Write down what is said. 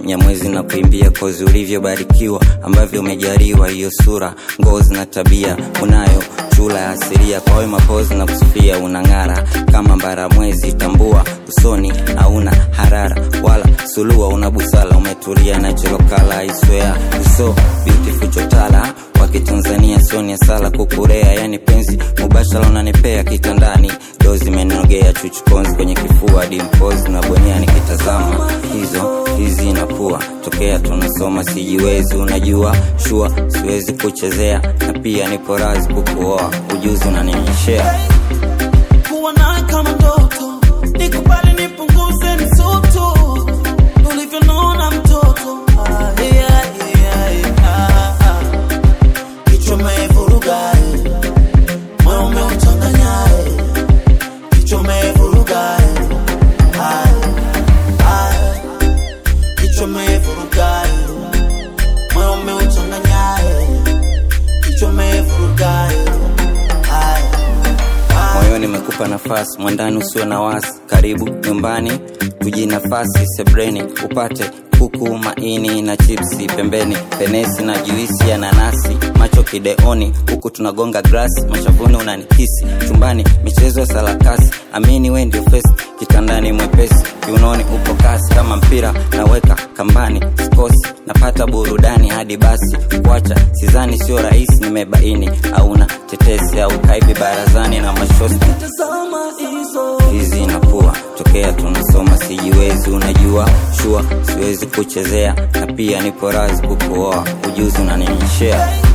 mnyamwezi na kuimbia kozi ulivyobarikiwa ambavyo umejaliwa hiyo sura ngozi na tabia unayo chula ya asilia kwa wema pozi na kusifia unang'ara kama mbara mwezi tambua usoni hauna harara wala sulua una busala umetulia na cholokala iswea uso beautiful chotala wa kitanzania sioni sala kukurea yani penzi mubashara unanipea kitandani dozi menogea chuchukonzi kwenye kifua dimpozi na bonia nikitazama hizo hizi napua tokea tunasoma sijiwezi unajua shua siwezi kuchezea na pia nipo razi kukuoa ujuzi unanionyeshea kuwa nawe kama ndoto, nikubali nipunguze msutu ulivyonona mtoto. Ah, yeah, yeah, yeah, ah, ah. Kichwa umevuruga, eh. moyo umeuchanganya, eh. kichwa umevuruga, eh. ah, ah. kichwa umevuruga, eh. moyo umeuchanganya, eh. kichwa umevuruga, eh. ah, ah. moyoni mekupa nafasi mwandani usiwe na wasi karibu nyumbani kujinafasi sebreni upate kuku maini na chipsi pembeni penesi na juisi ya nanasi macho kideoni huku tunagonga grasi mashavuni unanikisi chumbani michezo ya sarakasi amini we ndio fesi kitandani mwepesi kiunoni upo kasi kama mpira naweka kambani sikosi napata burudani hadi basi kuacha sizani sio rahisi nimebaini auna tetesi au kaibi barazani na mashosti Tazama hizo hizi napua tokea tunasoma sijiwezi unajua shua siwezi kuchezea na pia nipo razi kukuoa ujuzi unanionyeshea